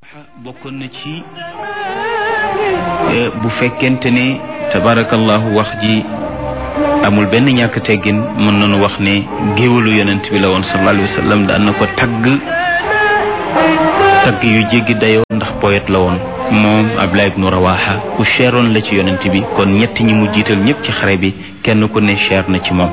bokkoon na ci bu fekkente ne tabarakallahu wax ji amul benn ñàkk teggin mën nañu wax ne géwalu yonent bi la woon sallallahu alayhi wa sallam daan na ko tagg tagg yu jéggi dayoo ndax poète la woon moom Abdullah ibnu Rawaha ku cheroon la ci yonent bi kon ñett ñi mu jiital ñëpp ci xare bi kenn ku ne cher na ci moom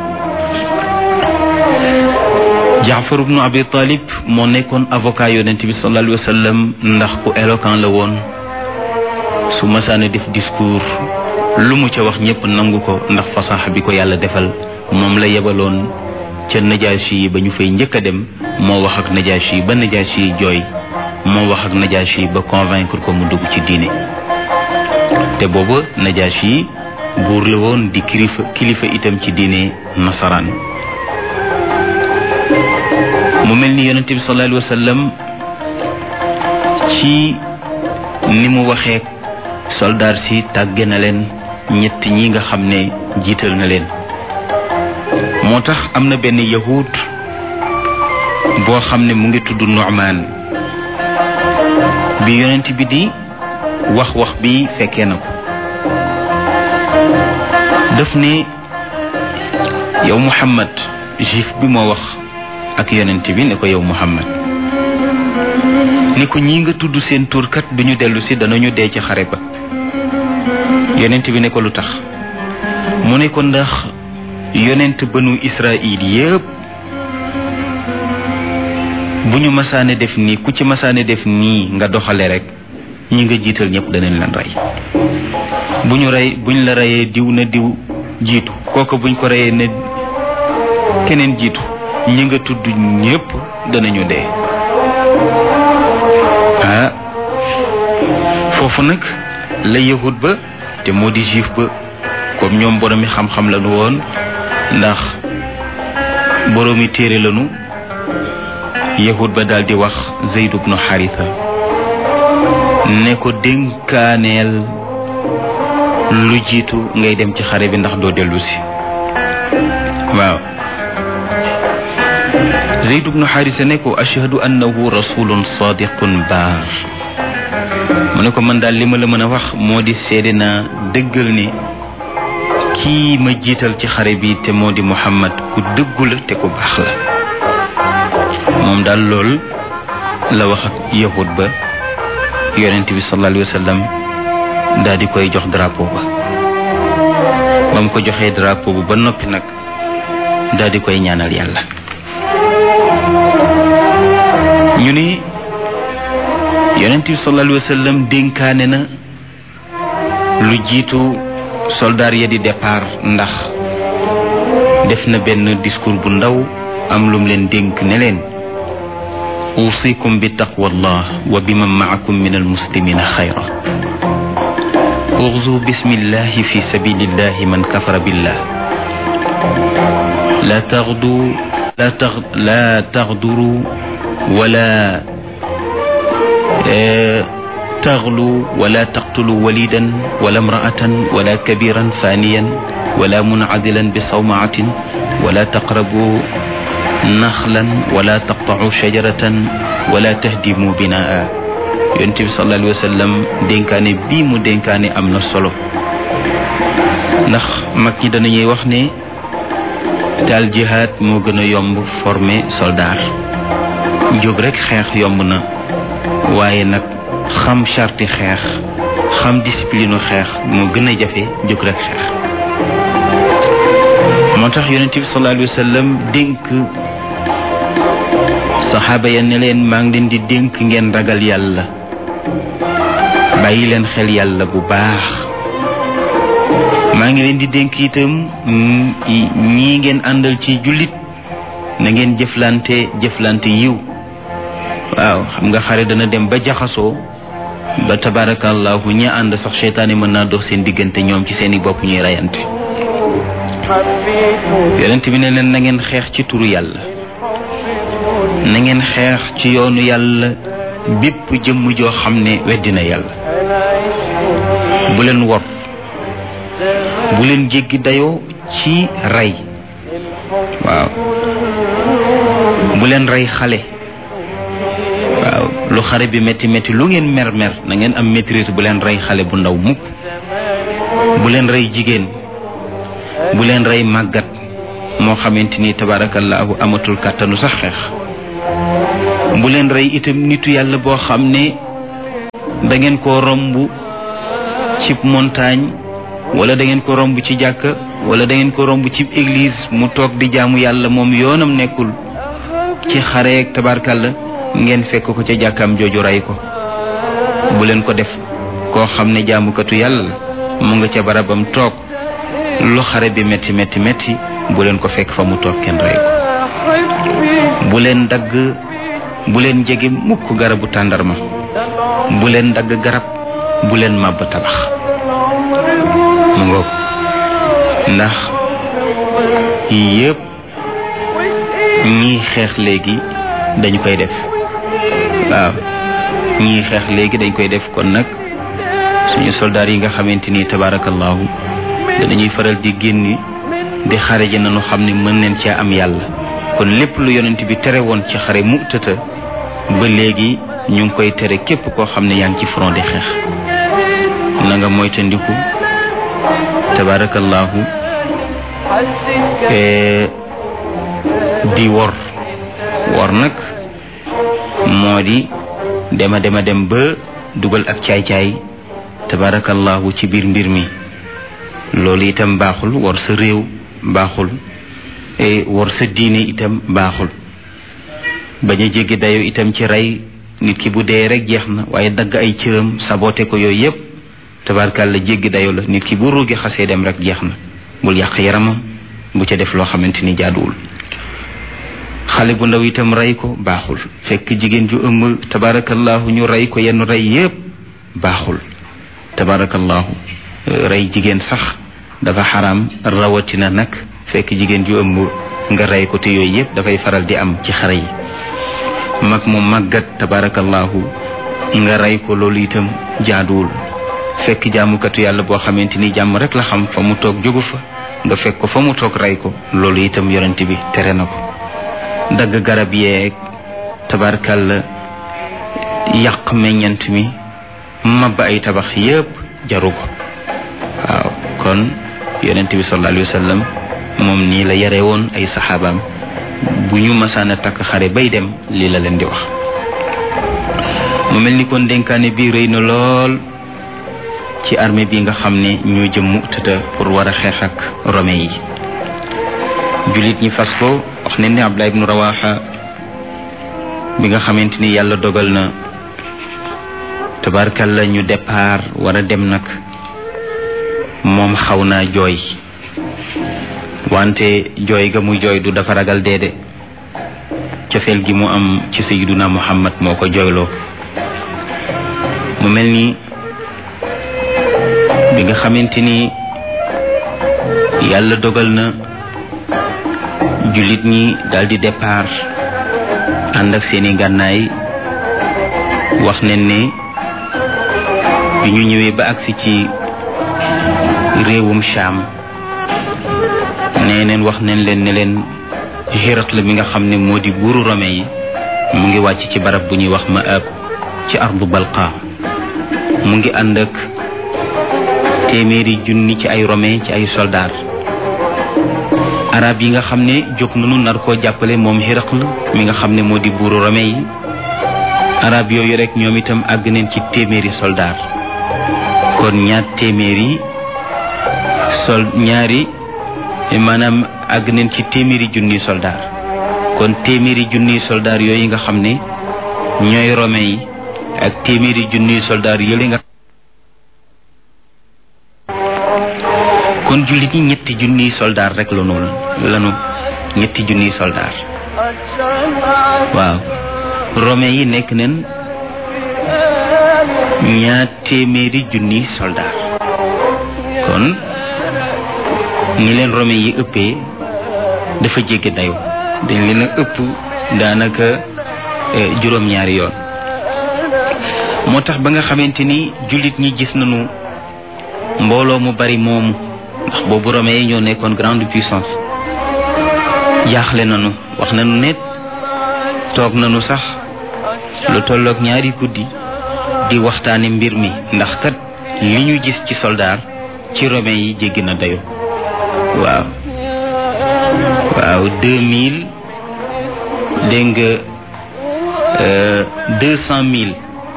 Jaafar ibnu Abi Talib moo nekkoon avocat yonent bi sallallahu alayhi wa sallam ndax ku éloquent la woon su masaana def discours lu mu ca wax ñëpp nangu ko ndax fasaxa bi ko yàlla defal moom la yebaloon ca Najaashi yi ba ñu fay njëkk a dem moo wax ak Najaashi yi ba Najaashi yi jooy moo wax ak Najaashi yi ba convaincre ko mu dugg ci diine te booba Najaashi yi buur la woon di kilifa kilifa itam ci diine nasaraan mu mel ni yonent bi sallallahu alayhi wa sallam ci ni mu waxee soldaar si tàgge na leen ñett ñi nga xam ne jiital na leen moo tax am na benn yahud boo xam ne mu ngi tudd Nu'man bi yonent bi di wax wax bi fekkee na ko daf ne yow Muhammad juif bi moo wax ak yonent bi ne ko yow Muhammad ni ko ñi nga tudd seen turkat duñu dellu si danañu dee ci xare ba yonent bi ne ko lu tax mu ne ko ndax yonent banu Israil yépp bu ñu masaane def nii ku ci masaane def nii nga doxale rek ñi nga jiital ñëpp danañ leen rey bu ñu rey buñ la reyee diw na diw jiitu kooku buñ ko reyee ne keneen jiitu ñi nga tudd ñépp danañu dee ah foofu nag la yahud ba te moo di juif ba comme ñoom boroomi xam-xam lañu woon ndax boroomi téere lañu yahud ba daal di wax Zayd ibnu Haritha ne ko dénkaaneel lu jiitu ngay dem ci xare bi ndax doo dellu si waaw Zayd ibnu Haritha ne ko ashhadu annahu rasulun sadiqun baar mu ne ko man daal li ma la mën a wax moo di seede naa dëggal ne kii ma jiital ci xare bi te moo di Muhammad ku dëggu la te ku baax la moom daal lool la wax ak yahud ba yonent bi sallallahu alayhi wa sallam daal di koy jox drapeau ba ba mu ko joxee drapeau bu ba noppi nag daal di koy ñaanal yàlla ñu ni yonent bi sallallahu alayhi wa sallam dénkaane na lu jiitu soldaar ya di départ ndax def na benn discours bu ndaw am lum leen dénk ne leen usikum bi taqwallah wa biman maakum min almuslimina xayra uxzu bismillahi fi sabilillahi man kafara billah la taxdu la tax la taxduru wala taxlu wala taqtulu walidan wala imraatan wala kabiran faniyan wala munadilan bi sawmaatin wala taqrabu naxlan wala taqtacu shajaratan wala tahdimu binaa yonent bi sallallahu alayhi wa sallam dénkaane bii mu dénkaane am na solo ndax mag ñi danañuy wax ne daal jihaad moo gën a yomb former soldat jóg rek xeex yomb na waaye nag xam charti xeex xam discipline xeex moo gën a jafe jóg rek xeex moo tax yonent bi sallallahu alayhi wa sallam dénk saxaaba ya ne leen maa ngi leen di dénk ngeen ragal yàlla bàyyi leen xel yàlla bu baax maa ngi leen di dénk itam ñii ngeen àndal ci jullit na ngeen jëflante jëflante yiw waaw xam nga xare dana dem ba jaxasoo ba tabarakallahu ñi ànd sax seytaane mën naa dox seen diggante ñoom ci seeni bopp ñuy reyante yonent bi ne leen na ngeen xeex ci turu yàlla na ngeen xeex ci yoonu yàlla bépp jëmm joo xam ne weddina yàlla bu leen wor bu leen jéggi dayoo ci rey waaw bu leen rey xale waaw lu xare bi métti métti lu ngeen mer mer na ngeen am maîtrise bu leen rey xale bu ndaw mukk bu leen rey jigéen bu leen rey màggat moo xamante ni tabaarakallaahu amatul kàttanu sax xeex bu leen rey itam nitu yàlla boo xam ne da ngeen ko romb ci montagne wala da ngeen ko romb ci jàkka wala da ngeen ko romb ci église mu toog di jaamu yàlla moom yoonam nekkul ci xareeg tabaarkalla ngeen fekk ko ca jàkkaam jooju rey ko bu leen ko def koo xam ne jaamukatu yàlla la mu nga ca barabam toog lu xare bi métti métti métti bu leen ko fekk fa mu toog kenn rey ko bu leen dagg bu leen jege mukk garabu tàndarma bu leen dagg garab bu leen màbb tabax mu ngoog ndax yëpp ñii xeex léegi dañu koy def waaw ñii xeex léegi dañ koy def kon nag suñu soldaar yi nga xamante ni tabaarakallaahu danañuy faral di génni di xare ji nañu xam ne mën neen cee am yàlla kon lépp lu yonent bi tere woon ci xare mu tëta ba léegi ñu ngi koy tere képp koo xam ne yaa ngi ci front di xeex na nga moytandiku tabaarakallaahu di wor wor nag moo di dema dema dem ba dugal ak caay-caay tabaarakallaahu ci biir mbir mi loolu itam baaxul wor sa réew baaxul wor sa diine itam baaxul bañ a jéggi dayo itam ci rey nit ki bu dee rek jeex na waaye dagg ay cëram sabote ko yooyu yépp tabaarkàlla jéggi dayo la nit ki bu ruugi xasee dem rek jeex na bul yàq yaramam bu ca def loo xamante ni jaaduwul xale bu ndaw itam rey ko baaxul fekk jigéen ju ëmb tabaarakallaahu ñu rey ko yenn rey yépp baaxul tabaarakallaahu rey jigéen sax dafa xaraam rawatina nag fekk jigéen ju ëmb nga rey ko te yooyu yépp dafay faral di am ci xare yi mag mu màggat tabaarakallaahu nga rey ko loolu itam jaaduwul fekk jaamukatu yàlla boo xamante ni jàmm rek la xam fa mu toog jógu fa nga fekk ko fa mu toog rey ko loolu itam yonent bi tere na ko dagg garab yeeg tabaarkàlla yàq meññant mi mab ay tabax yépp jaru ko waaw kon yonent bi sallallahu alayhi wa sallam moom nii la yare woon ay saxaabaam bu ñu masaan a takk xare bay dem lii la leen di wax mu mel ni kon dénkaane bi rëy na lool ci armée bi nga xam ne ñoo jëm Mu'tata pour war a xeex ak rome yi jullit ñi fas ko wax ne ni Abdullah ibnu Rawaxa bi nga xamante ni yàlla dogal na tabarkalla ñu départ war a dem nag moom xaw naa jooy wante jooy ga mu jooy du dafa ragal deede cofeel gi mu am ci sayyiduna Muhammad moo ko jooyloo mu mel ni bi nga xamante ni yàlla dogal na jullit ñi daldi départ ànd ak seeni gànnaay wax nañ ne bi ñu ñëwee ba agsi ci réewum Shaam nee neen wax nañ leen ne leen Héracle mi nga xam ne moo di buuru Rome yi mu ngi wàcc ci barab bu ñuy wax Maab ci ardu Balqa mu ngi ànd ak téeméeri junni ci ay Rome ci ay soldaar arab yi nga xam ne jóg nañu nar koo jàppale moom Héracle mi nga xam ne moo di buuru Rome yi arab yooyu rek ñoom itam àgg neen ci téeméeri soldaar kon ñaar téeméeri sol ñaari maanaam àgg neen ci téeméeri junniy soldaar kon téeméeri junniy soldaar yooyu nga xam ne ñooy Rome yi ak téeméeri junniy soldaar yële nga kon jullit ñi ñetti junniy soldaar rek la noonu lanu ñetti junniy soldaar waaw Rome yi nekk neen ñaar téeméeri junniy soldaar kon ñi leen Rome yi ëppee dafa jéggi dayo dañ leen a ëpp daanaka juróom-ñaari yoon moo tax ba nga xamante ni jullit ñi gis nañu mbooloo mu bari moomu ndax boobu Rome yi ñoo nekkoon grande puissance jaaxle nañu wax nañu ne toog nañu sax lu tolloog ñaari guddi di waxtaane mbir mi ndax kat li ñu gis ci soldaar ci romain yi jéggi na dayo waaw waaw deux mille dégg nga deux cent mille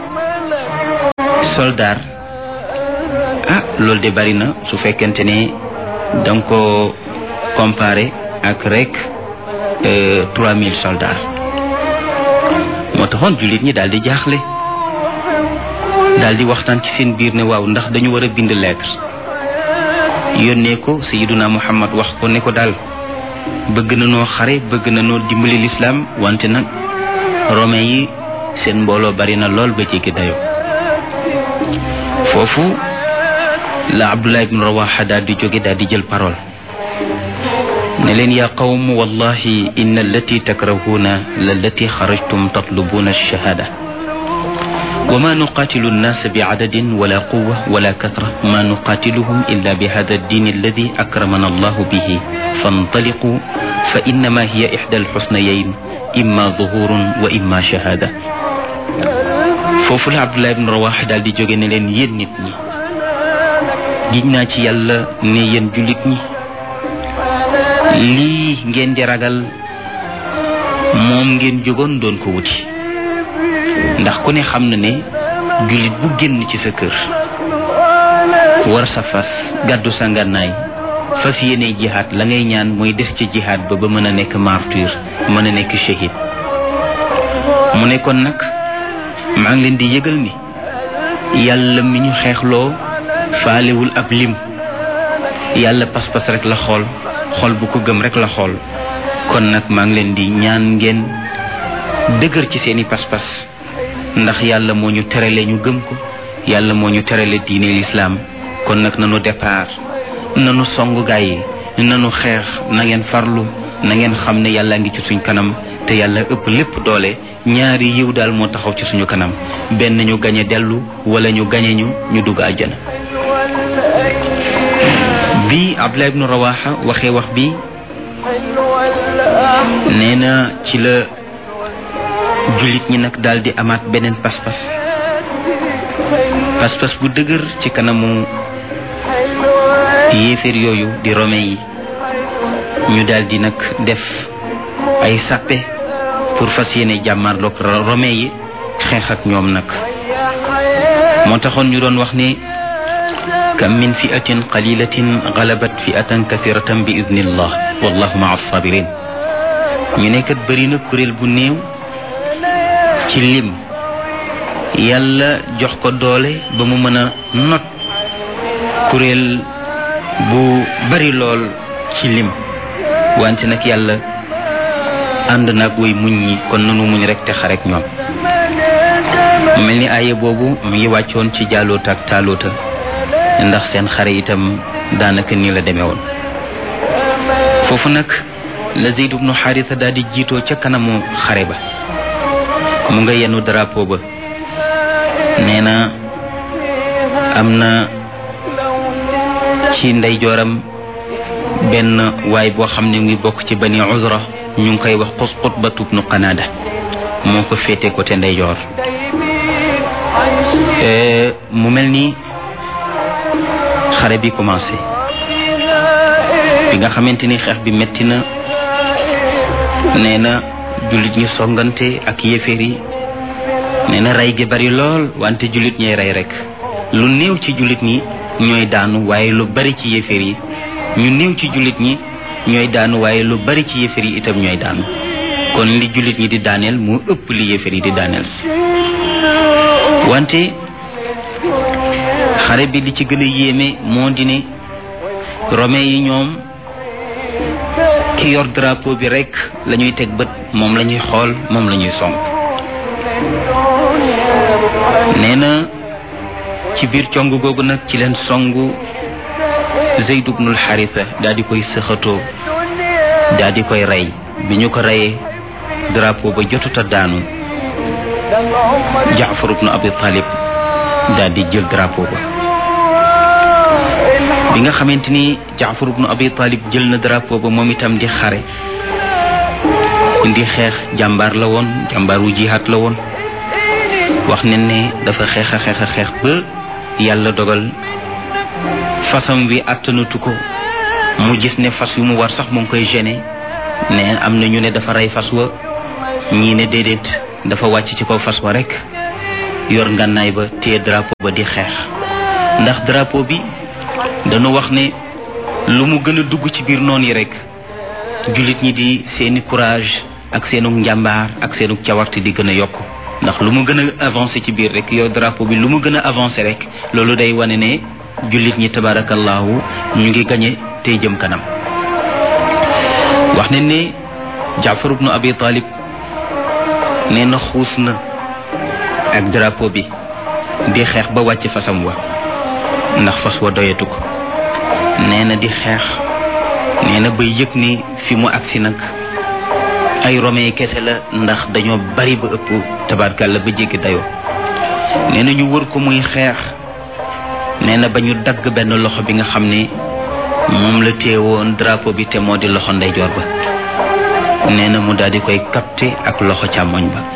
soldats ah loolu de bari na su fekkente ne danga ko comparé ak rek trois mille soldats moo taxoon jullit ñi daal di jaaxle daal di waxtaan ci seen biir ne waaw ndax dañu war a bind lettre yónnee ko sayiduna muhammad wax ko ne ko daal bëgg na noo xare bëgg na noo dimbali lislaam wante nag romain yi seen mbooloo bari na lool ba jéggi dayo foofu la abdullah ibn rawaxa daal di jóge daal di jël parole ne leen yaa qawm wallahi inna allati takrahuuna lallati xarajtum tatlubuuna alshahada وما نقاتل الناس بعدد ولا قوة ولا كثرة ما نقاتلهم إلا بهذا الدين الذي أكرمنا الله به فانطلقوا فإنما هي إحدى الحسنيين إما ظهور وإما شهادة foofu la Abdullah ibn Rawaha daal di jóge ne leen yéen nit ñi giñ naa ci yàlla ne yéen jullit ñi lii ngeen di ragal moom ngeen jógoon doon ko wuti ndax ku ne xam na ne jullit bu génn ci sa kër war sa fas gàddu sa ngànnaay fas yéene jihaad la ngay ñaan mooy des ci jihaad ba ba mën a nekk martyr mën a nekk shahid mu ne kon nag maa ngi leen di yëgal ni yàlla mi ñu xeexloo faalewul ab lim yàlla pas-pas rek la xool xool bu ko gëm rek la xool kon nag maa ngi leen di ñaan ngeen dëgër ci seeni pas-pas ndax yàlla moo ñu terale ñu gëm ko yàlla moo ñu terale diine lislaam kon nag nanu départ nanu song gaay yi nanu xeex na ngeen farlu na ngeen xam ne yàlla ngi ci suñ kanam te yàlla ëpp lépp doole ñaari yiw daal moo taxaw ci suñu kanam benn ñu gañe dellu wala ñu gañe ñu ñu dugg àjjana bi Abdullah ibnu Rawaha waxee wax bi nee na ci la jullit ñi nag daal di amaat beneen pas-pas pas-pas bu dëgër ci kanamu yéeféer yooyu di romain yi ñu daal di nag def ay sàppe pour fas yéene jàmmarloog romain yi xeex ak ñoom nag moo taxoon ñu doon wax ne kam min fiatin qalilatin galabat fiatan kathiratan bi idnillah wallahu maa sabirin ñu ne kat bëri na kuréel bu néew ci lim yàlla jox ko doole ba mu mën a not kuréel bu bari lool ci lim wante nag yàlla ànd naag way muñ ñi kon nanu muñ rek te xarek ñoom mu mel ni aaye boobu mu ngi wàccoon ci jaaloota ak taaloota ndax seen xare itam daanaka nii la demee woon foofu nag la Zayd ibnu Xaarisa daal di jiitoo ca kanamu xare ba mu nga yenu drapeau ba nee na am na ci ndeyjooram benn waay boo xam ne ngi bokk ci bani uzra ñu ngi koy wax xus xutbatu ibnu qanaada moo ko féete côté ndeyjoor mu mel ni xare bi commencé bi nga xamante ni xeex bi metti na nee na jullit ñi songante ak yéeféer yi nee na rey gi bari lool wante jullit ñay rey rek lu néew ci jullit ñi ñooy daanu waaye lu bari ci yéeféer yi ñu néew ci jullit ñi ñooy daanu waaye lu bari ci yéeféer yi itam ñooy daanu kon li jullit ñi di daaneel moo ëpp li yéeféer yi di daaneel wante xare bi li ci gën a yéeme moo di ne romain yi ñoom ki yor drapeau bi rek la ñuy teg bët moom la ñuy xool moom la ñuy song nee na ci biir cong googu nag ci leen songu Zayd ibnul Xarisa daal di koy sëxatoo daal di koy rey bi ñu ko reyee drapeau ba jotuta daanu Jaafar ibnu Abi Talib daal di jël drapeau ba bi nga xamante ni Jaafar ibnu Abi Talib jël na drapeau ba moom itam di xare di xeex jàmbaar la woon jàmbaar wu jihaat la woon wax ne ne dafa xeex a xeex a xeex ba yàlla dogal fasam wi àttanatu ko mu gis ne fas wi mu war sax mu ngi koy gêné ne am na ñu ne dafa rey fas wa ñii ne déedéet dafa wàcc ci kaw fas wa rek yor ngànnaay ba téye drapeau ba di xeex ndax drapeau bi dañu wax ne lu mu gën a dugg ci biir noon yi rek jullit ñi di seeni courage ak seenu njàmbaar ak seenu cawarte di gën a yokk ndax lu mu gën a avancé ci biir rek yow drapeau bi lu mu gën a avancé rek loolu day wane ne jullit ñi tabarakallahu ñu ngi gañe tey jëm kanam wax ne ne jaafar ibnu abi talib nee na xuus na ak drapeau bi di xeex ba wàcc fasam wa ndax fas wa doyatu ko nee na di xeex nee na ba yëg ni fi mu agsi nag ay romain kese la ndax dañoo bari ba ëpp tabarkàlla ba jéggi dayoo nee na ñu wër ko muy xeex nee na ba ñu dagg benn loxo bi nga xam ne moom la téewoon drapeau bi te moo di loxo ndeyjoor ba nee na mu daal di koy capté ak loxo càmmoñ ba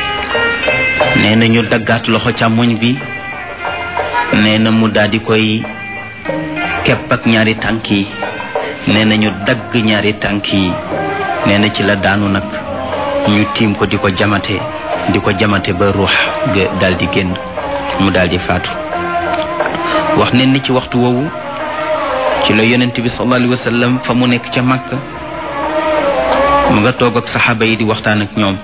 nee na ñu daggaat loxo càmmoñ bi nee na mu daal di koy kepp ak ñaari tànk yi nee na ñu dagg ñaari tànk yi nee na ci la daanu nag ñu tiim ko di ko jamate di ko jamate ba ruux ga daal di génn mu daal di faatu wax ne ni ci waxtu woowu ci la yonent bi sallallahu alayhi wa sallam fa mu nekk ca Makka mu nga toog ak saxaaba yi di waxtaan ak ñoom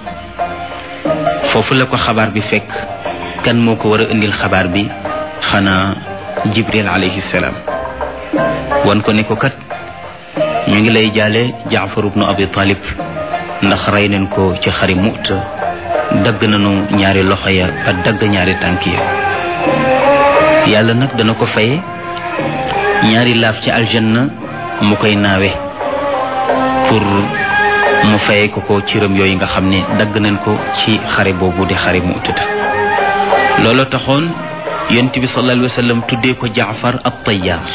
foofu la ko xabaar bi fekk kan moo ko war a indil xabaar bi xanaa Jibril alayhi salaam wan ko ne ko kat ñu ngi lay jaale Jaafar ibnu Abi Talib ndax rey nañ ko ci xari Mu'ta dagg nañu ñaari loxo ya ba dagg ñaari tànk ya yàlla nag dana ko faye ñaari laaf ci aljanna mu koy naawe pour mu faye ko ko ciram yooyu nga xam ne dagg nañ ko ci xare boobu di xare Mu'ta loolu taxoon yonent bi sallallahu alayhi wa sallam tuddee ko Jaafar at-Tayyaar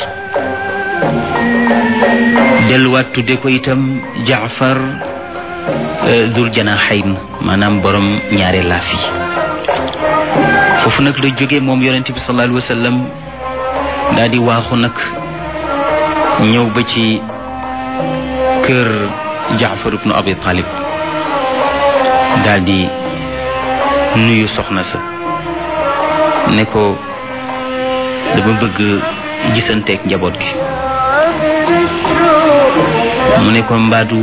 delluwaat tudde ko itam jaafar dul janaxayn maanaam borom ñaari laaf yi foofu nag la jóge moom yonent bi sallallahu alayhi wa sallam daal di waaxu nag ñëw ba ci kër jaafar ibnu abi talib daal di nuyu soxna sa ne ko dama bëgg gisanteeg njaboot gi mu ne ko mbaadu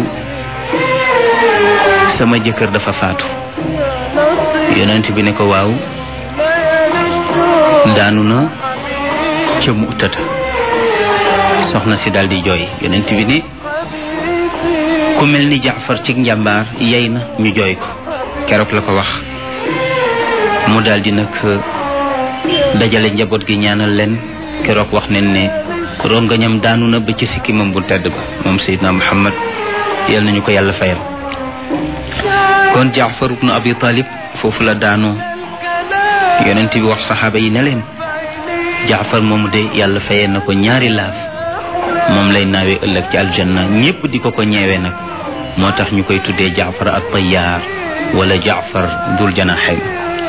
sama jëkkër dafa faatu yonent bi ne ko waaw daanu na ca mu'tata soxna si daal di jooy yonent bi ne ku mel ni jaafar ci njàmbaar yey na ñu jooy ko keroog la ko wax mu daal di nag dajale njaboot gi ñaanal leen keroog wax nañ ne rongañam daanu na ba ci sikkimam bu tedd ba moom Seydina Muhammad yal nañu ko yàlla fayal kon Jaafar ibnu Abi Talib foofu la daanoo yonent bi wax saxaaba yi ne leen Jaafar moomu de yàlla fayee na ko ñaari laaf moom lay naawee ëllëg ci aljanna ñépp di ko ko ñeewee nag moo tax ñu koy tuddee Jaafar at-Tayyaar wala Jaafar dul janaxayn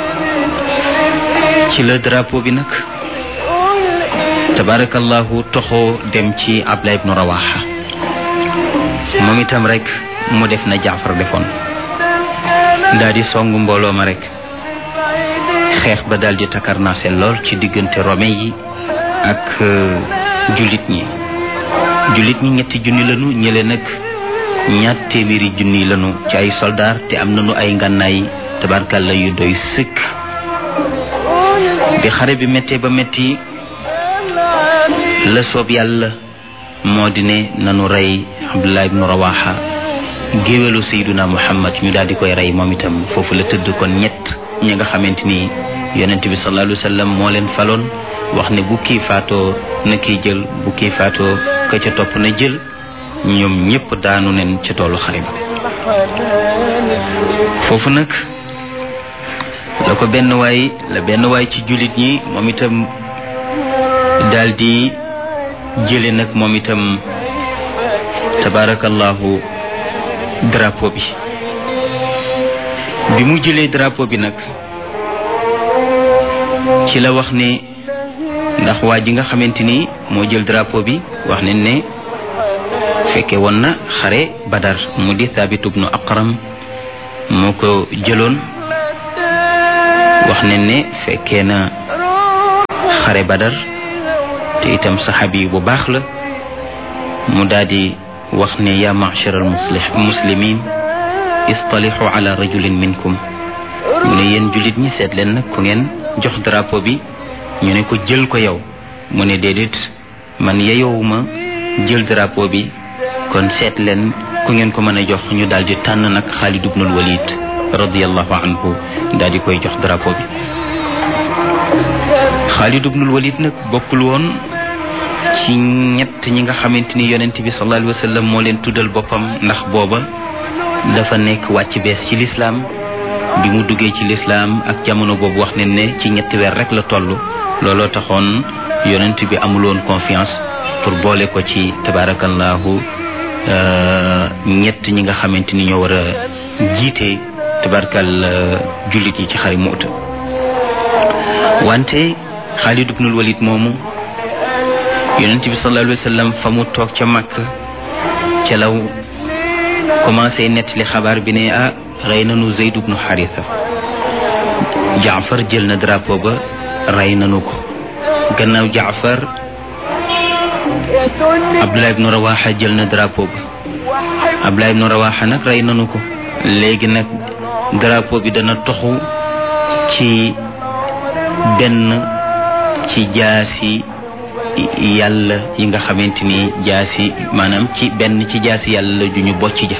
ci la drapeau bi nag tabarakallahu toxoo dem ci Abdullah ibnu Rawaha moom itam rek mu def na Jaafar defoon daal di song mbooloo ma rek xeex ba daal di takarnaase lool ci diggante romain yi ak jullit ñi jullit ñi ñetti junni lanu ñële nag ñaat téeméeri junni lanu ci ay soldaar te am nañu ay ngànnaay tabarkalla yu doy sëkk bi xare bi méttee ba métti la soob yàlla moo di ne nanu rey Abdullah ibnu Rawaha géwélu Seyduna Muhammad ñu daal di koy rey moom itam foofu la tëdd kon ñett ñi nga xamante ni yonent bi sallallahu alayhi wa sallam moo leen faloon wax ne bu kii faatoo na kii jël bu kii faatoo ka ca topp na jël ñoom ñépp daanu nen ca toolu xare ba foofu nag la ko benn waay la benn waay ci jullit ñi moom itam daal di jële nag moom itam tabarakallahu drapeau bi bi mu jëlee drapeau bi nag ci la wax ne ndax waa ji nga xamante ni moo jël drapeau bi wax ne ne fekke woon na xare badar mu di Thabit ibnu Aqram moo ko jëloon wax ne ne fekkee na xare badar te itam saxaabi bu baax la mu daldi wax ne yaa ma'shar al muslimin istalixu ala rajulin minkum mu ne yéen jullit ñi seet leen nag ku ngeen jox drapeau bi ñu ne ko jël ko yow mu ne déedéet man yeyowuma jël drapeau bi kon seet leen ku ngeen ko mën a jox ñu daal di tànn nag Xaalid ibnul Walid radiallahu anhu daal di koy jox drapeau bi Xaalid ibnul Walid nag bokkul woon ci ñett ñi nga xamante ni yonent bi sallallahu alayhi wa sallam moo leen tuddal boppam ndax booba dafa nekk wàcc bees ci lislaam bi mu duggee ci lislaam ak jamono boobu wax nañ ne ci ñetti weer rek la toll looloo taxoon yonent bi amuloon confiance pour boole ko ci tabarakallahu ñett ñi nga xamante ni ñoo war a jiite tabarakal jullit yi ci xari Mu'ta wante Xaalid ibnul Walid moomu yonent bi sallallahu alayhi wa sallam fa mu toog ca Makka ca law commencé nettali xabaar bi ne ah rey nanu Zeyd ibnu Xaritha Jaafar jël na drapeau ba rey nanu ko gannaaw Jaafar Abdullah ibnu Rawaxa jël na drapeau ba Abdullah ibnu Rawaxa nag rey nanu ko léegi nag drapeau bi dana toxu ci benn ci jaasi yàlla yi nga xamante ni jaasi maanaam ci benn ci jaasi yàlla ju ñu bocc ja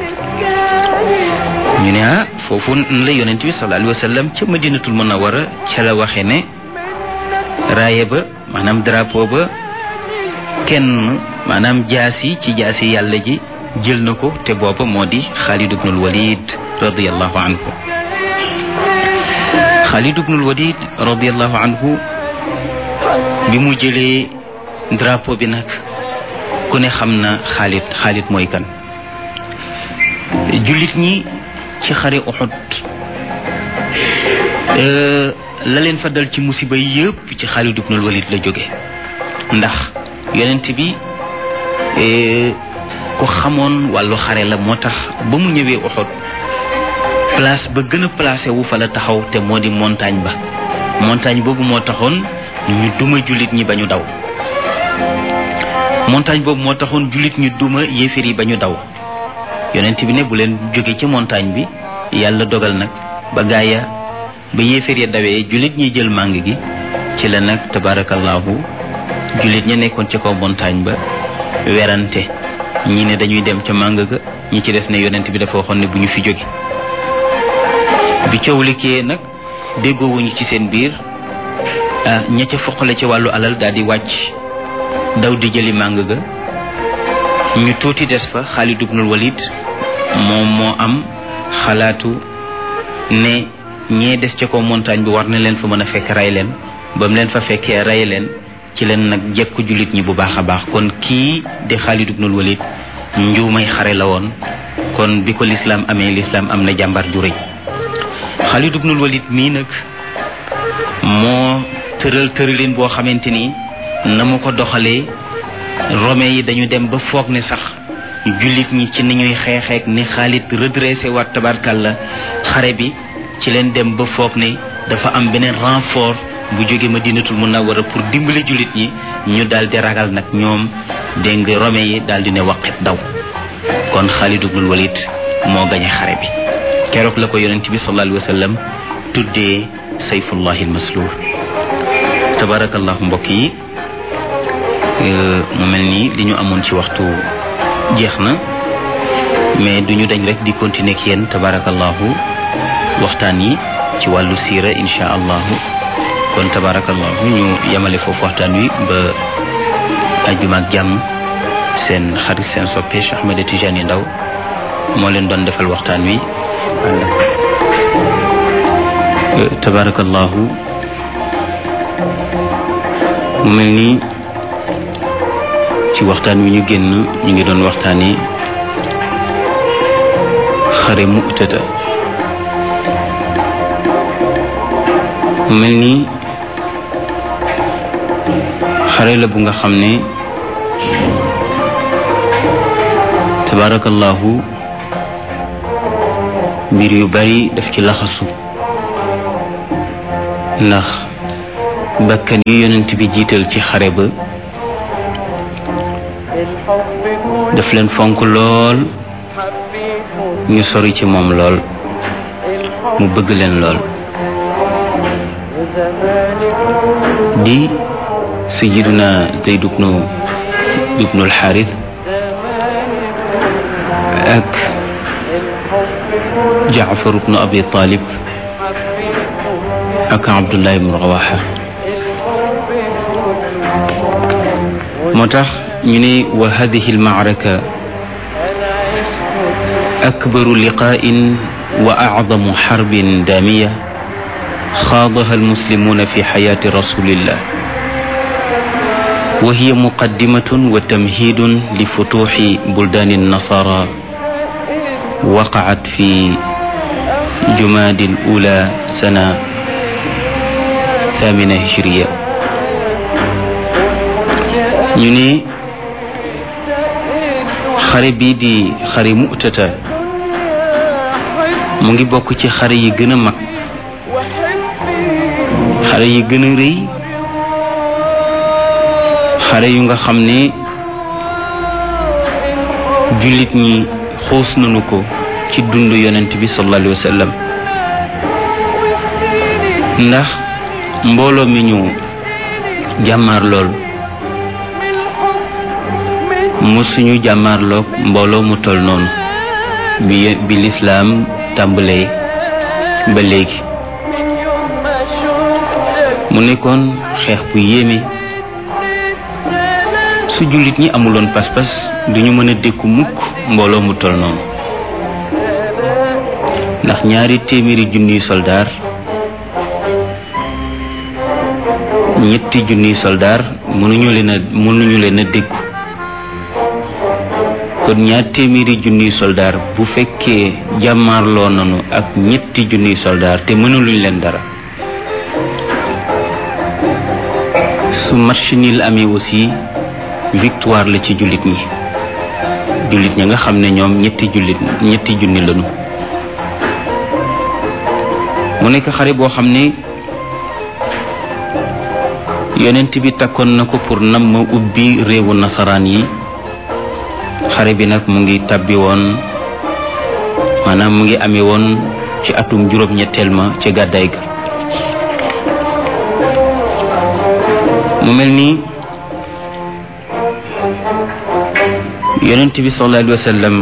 ñu ne ah foofu la yonent bi sallallahu alayhi wa sallam ca madinatul munawara ca la waxe ne raaye ba maanaam drapeau ba kenn maanaam jaasi ci jaasi yàlla ji jël na ko te booba moo di Xaalid ibnul Walid radiallahu anhu Xaalid ibnul Walid radiallahu anhu bi mu jëlee drapeau bi nag ku ne xam na Xaalid Xaalid mooy kan jullit ñi ci xare Uhud la leen fa dal ci musiba yëpp ci Xaalid ibnul Walid la jóge ndax yonent bi ku xamoon wàllu xare la moo tax ba mu ñëwee Uhud place ba gën a placé wu fa la taxaw te moo di montagne ba montagne boobu moo taxoon ñu duma jullit ñi ba ñu daw montagne boobu moo taxoon jullit ñi duma yéeféer yi ba ñu daw yonent bi ne bu leen jóge ci montagne bi yàlla dogal nag ba gaaya ba yéeféer ya dawee jullit ñi jël màng gi ci la nag tabarakallahu jullit ña nekkoon ci kaw montagne ba werante ñi ne dañuy dem ca màng ga ñi ci des ne yonent bi dafa waxoon ne bu ñu fi jóge bi coow likkee nag déggoowuñu ci seen biir ah ña ca foqale ci wàllu alal daal di wàcc daw di jëli màng ga ñu tuuti des fa Xaalid ibnul Walid moom moo am xalaatu ne ñee des ca kaw montagne bi war na leen fa mën a fekk rey leen ba mu leen fa fekkee rey leen ci leen nag jekku jullit ñi bu baax a baax kon kii di Xaalid ibnul Walid njuumay xare la woon kon bi ko lislaam amee lislaam am na jàmbar ju rëy Xaalid ibnul Walid mii nag moo tëral tëralin boo xamante ni na mu ko doxalee Romain yi dañu dem ba foog ne sax jullit ñi ci ni ñuy xeexeek ni Xaalid redressé waat tabarkalla xare bi ci leen dem ba foog ne dafa am beneen renfort bu jóge Madinatul Munawwara pour dimbali jullit ñi ñu daal di ragal nag ñoom dégg nga Romain yi daal di ne waqit daw kon Xaalid ibnul Walid moo gañe xare bi keroog la ko yonent bi sallallahu alayhi wa sallam tuddee sayfullahi almasluul tabarakallahu mbokk yi mu mel nii li ñu amoon ci waxtu jeex na mais duñu dañ rek di continuer ak yéen tabarakallahu waxtaan yi ci wàllu siira insha allahu kon tabarakallahu ñu yemale foofu waxtaan wi ba ajjuma ak jàmm seen xarit seen soppe Cheikh Ahmed Tidiane Ndaw moo leen doon defal waxtaan wi tabarakallahu mu mel nii ci waxtaan wi ñu génn ñu ngi doon waxtaani xare Mu'tata mu mel nii xare la bu nga xam ne tabarakallahu mbir yu bari daf ci laxasu ndax bakkan yu yonent bi jiital ci xare ba daf leen fonk lool ñu sori ci moom lool mu bëgg leen lool di sayiduna zayd ibnu ibnu alxaaris ak jaafar ibnu abi talib ak abdullah ibnu rawaxa moo tax ñu ne wa hadihi almaaraka akbaru liqaain wa acdamu xarbin daamiya خاضها المسلمون في حياة رسول الله وهي مقدمة وتمهيد لفتوح بلدان النصارى وقعت في جماد الأولى سنة ثامنة هجرية ñune xare bii di xare mu'tata mu ngi bokk ci xare yi gën a mag xare yi gën a rëy xare yu nga xam ne jullit ñi xuus nañu ko ci dund yonent bi sallallahu alayhi wa sallam ndax mbooloo mi ñu jàmmaar lool musuñu jàmmaarloog mbooloo mu tol noonu bi bi lislaam tàmbalee ba léegi mu nekkoon xeex bu yéeme su jullit ñi amuloon pas-pas duñu mën a dékku mukk mbooloo mu tol noonu ndax ñaari téeméeri junniy soldaar ñetti junniy soldaar mënuñu leen a mënuñu leen a dékku kon ñaar téeméeri junniy soldaar bu fekkee jàmmaarloo nañu ak ñetti junniy soldaar te mënuluñ leen dara su match nul amee aussi victoire la ci jullit ñi jullit ñi nga xam ne ñoom ñetti jullit ñetti junni lañu mu nekk xare boo xam ne yonent bi takkoon na ko pour nam ma ubbi réewu nasaraan yi xare bi nag mu ngi tabbi woon maanaam mu ngi amee woon ci atum juróom-ñetteel ma ci gàddaay ga mu mel ni yonent bi sallallahu alayhi wa sallam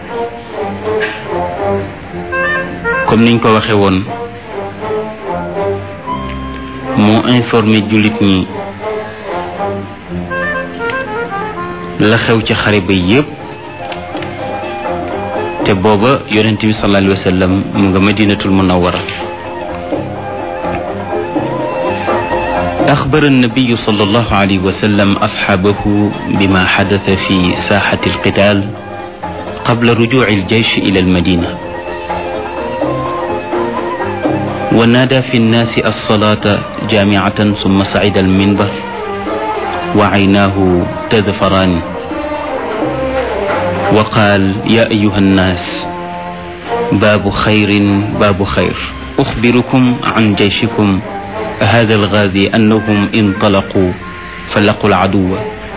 comme niñ ko waxe woon moo informé jullit ñi la xew ci xare ba yépp te booba yonent bi sallallahu alayhi wa sallam mu nga madinatul munawwara أخبر النبي صلى الله عليه وسلم أصحابه بما حدث في ساحة القتال قبل رجوع الجيش إلى المدينة ونادى في الناس الصلاة جامعة ثم صعد المنبر وعيناه تذفران وقال يا أيها الناس باب خير باب خير أخبركم عن جيشكم هذا الغازي أنهم انطلقوا فلقوا العدو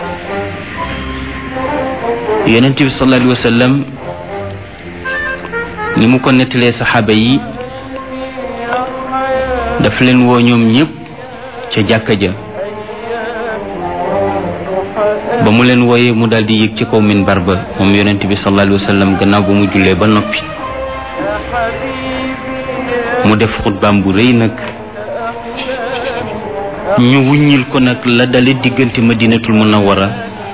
yonent bi sallallahu alayhi wa sallam ni mu ko nettalee saxaaba yi daf leen woo ñoom ñëpp ca jàkka ja ba mu leen wooyee mu daal di yëg ci kaw minbar ba moom yonent bi sallallahu alayhi wa sallam gannaaw ba mu jullee ba noppi mu def xutbaam bu rëy nag ñu wuññil ko nag la dale diggante madinatul munawwara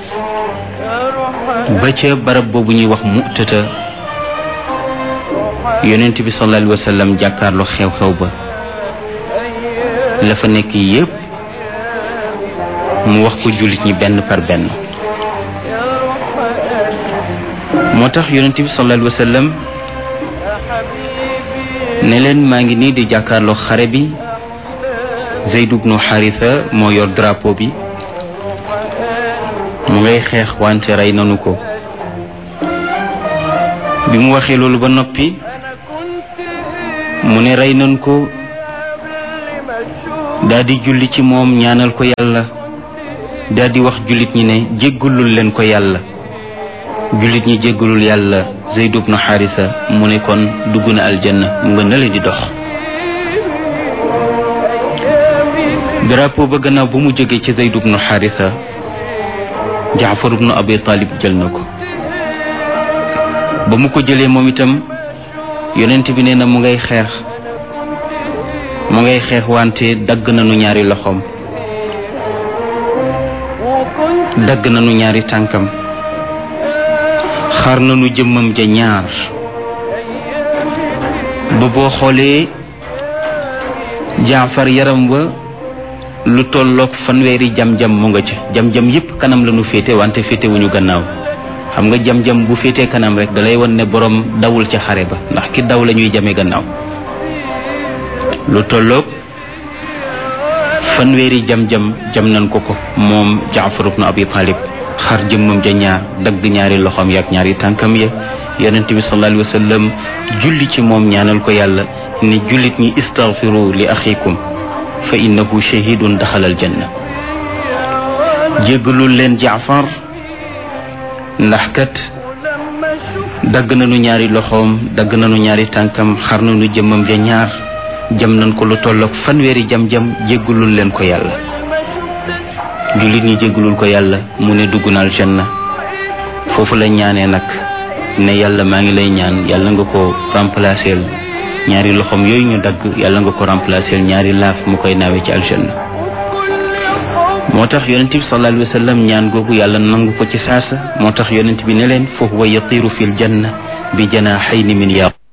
ba ca barab boobu ñuy wax mu'tata yonent bi sallallahu alayhi wa sallam jàkkaarloo xew-xew ba la fa nekk yépp mu wax ko jullit ñi benn par benn moo tax yonent bi sallallahu alayhi wa sallam ne leen maa ngi nii di jàkkaarloo xare bi Zeyd ibnu Xaritha moo yor drapeau bi mu ngay xeex wante rey nanu ko bi mu waxee loolu ba noppi mu ne rey nanu ko daldi julli ci moom ñaanal ko yàlla daldi wax jullit ñi ne jéggalul leen ko yàlla jullit ñi jéggalul yàlla Zayd ibnu Xaarisa mu ne kon dugg na aljanna mu nga nale di dox drapeau ba gannaaw bu mu jógee ci Zayd ibnu Xaarisa Jaafar ibnu Abi Talib jël na ko ba mu ko jëlee moom itam yonent bi nee na mu ngay xeex mu ngay xeex wante dagg nañu ñaari loxoom dagg nañu ñaari tànkam xar nañu jëmmam ja ñaar ba boo xoolee jaafar yaram wa lu tolloog fanweeri jam-jam mu nga ci jam-jam yépp kanam la ñu féete wante féete wuñu gannaaw xam nga jam-jam bu féetee kanam rek dalay won ne borom dawul ca xare ba ndax ki daw la ñuy jame gannaaw lu tolloog fanweeri jam-jam jam nañ ko ko moom jaafar ibnu abi talib xar jëmmam ja ñaar dagg ñaari loxoom yaak ñaari tànkam ya yonent bi sallallahu alayhi wa sallam julli ci moom ñaanal ko yàlla ne jullit ñi istaghfiru li axikum fa innahu shahidun daxalal janna jéggalul leen jaafar ndax kat dagg nañu ñaari loxoom dagg nañu ñaari tànkam xar nañu jëmmam ja ñaar jam nañ ko lu tolloog fanweeri jam-jam jéggalul leen ko yàlla jullit ñi jéggalul ko yàlla mu ne dugg na aljanna foofu la ñaanee nag ne yàlla maa ngi lay ñaan yàlla nga ko remplacer ñaari loxoom yooyu ñu dagg yàlla nga ko remplacer ñaari laaf mu koy naawe ci aljanna moo tax yonent bi sallallahu alayhi wa sallam ñaan googu yàlla nangu ko ci saasa moo tax yonent bi ne leen fa huwa yatiru fi ljanna bi janaahayni min yaqut